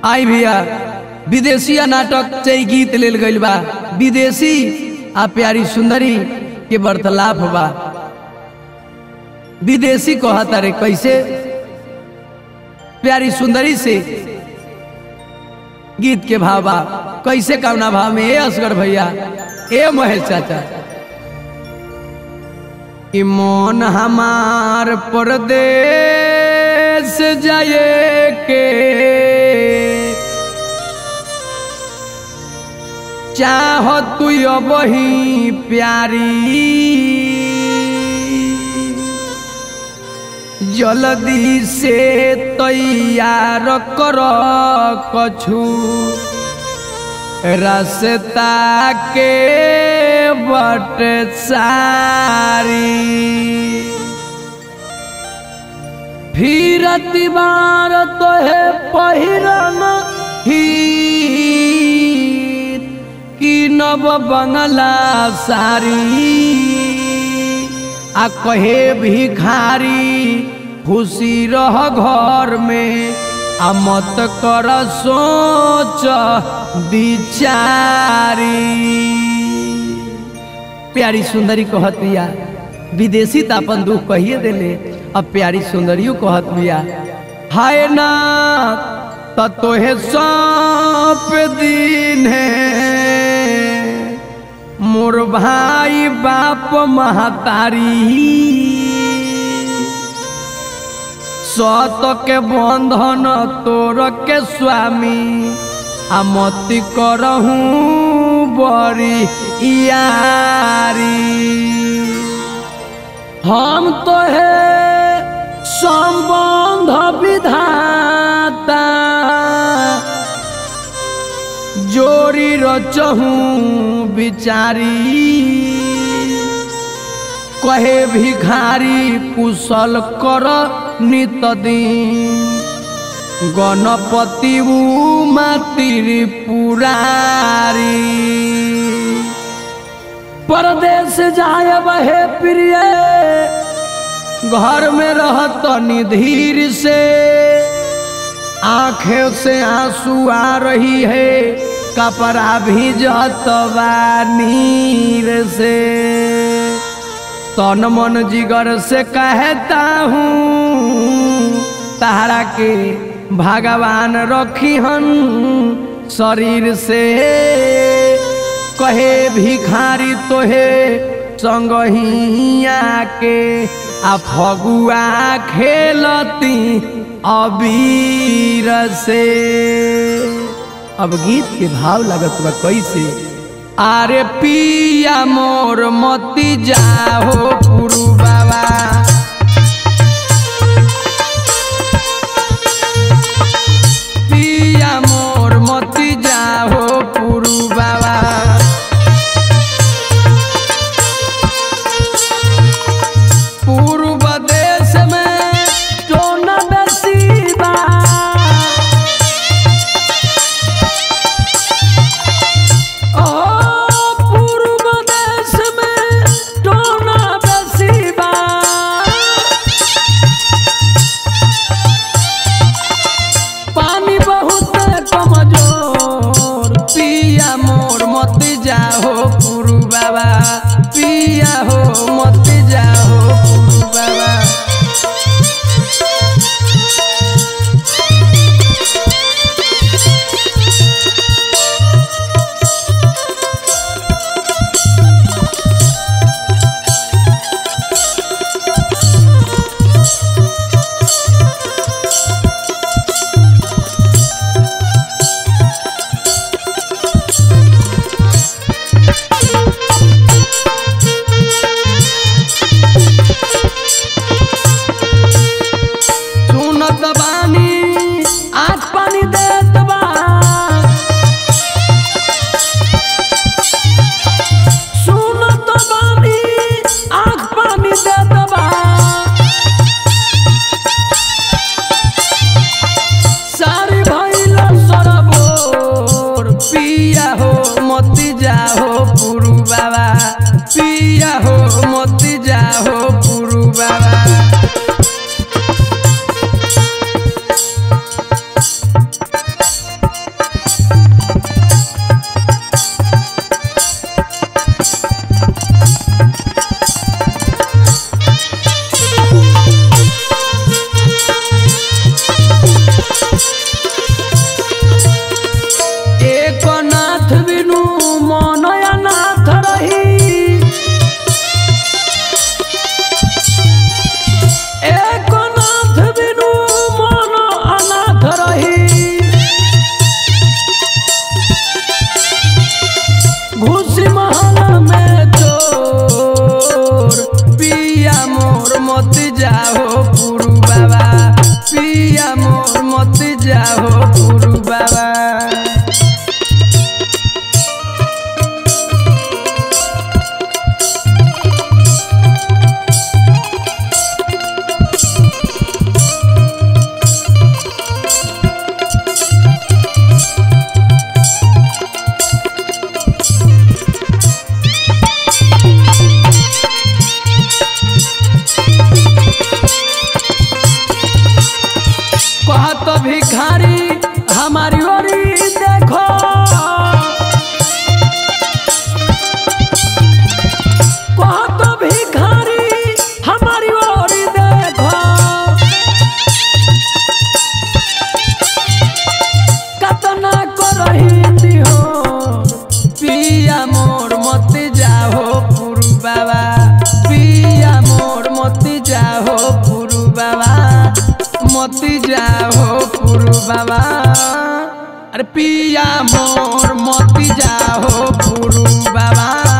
आई भैया विदेशिया नाटक से ही गीत लेल गइल बा विदेशी आ प्यारी सुंदरी के वार्तालाप बा विदेशी कहता रे कैसे प्यारी सुंदरी से गीत के भाव बा कैसे कामना भाव में ए असगर भैया ए महेश चाचा कि मोन हमार परदेश जाए के चाह तू बही प्यारी जल्दी से तैयार कर कछु रास्ता के बट सारी फिर तिबार तो है पहिरन ही कि नव बंगला सारी आ कहे भिखारी खुशी रह घर में आ मत कर सोच बिचारी प्यारी सुंदरी कहत बिया विदेशी त अपन दुख कहिए देले अब प्यारी सुंदरियों कहत बिया हाय ना त तोहे सौंप दिन है मोर भाई बाप महतारी सत के बंधन तोर के स्वामी आ मति करहूँ बड़ी यारी हम तो है संबंध विधाता जोड़ी रचहूँ बिचारी कहे भिखारी कुशल कर नित दिन गणपति मातिर पुरारी परदेश जाए बहे प्रिय घर में रहत निधीर से आंखें से आंसू आ रही है कपड़ा भी जतवा नीर से तन मन जिगर से कहता हूँ तारा के भगवान रखी हन शरीर से कहे भिखारी तोहे संगहिया के आ फगुआ खेलती अबीर से अब गीत के भाव लगत बा कैसे आरे पिया मोर मती जाहो पुरु बाबा पिया मोर मती जाहो पुरु बाबा पूर्व देश में टोना बेसी बा ओ पूर्व देश में टोना बेसी बा पानी बहुत कमजोर पिया मोर मत जाहो पुरु बाबा पिया हो मत जाहो पुरु बाबा सुनत बानी आँख पानी देत बा सुनत बानी आँख पानी देत बा सारी भइल सरबोर पिया हो मती जाहो पुरु बाबा पिया हो मती जाहो पुरु बाबा हमारी ओरी देखो बहुत भिखारी हमारी ओरी देखो कतना करही हो पिया मोर मत जाहो पुरु बाबा पिया मोर मत जाहो पुरु बाबा मत जाहो पुरु बाबा अरे पिया मोर मत जाहो पुरु बाबा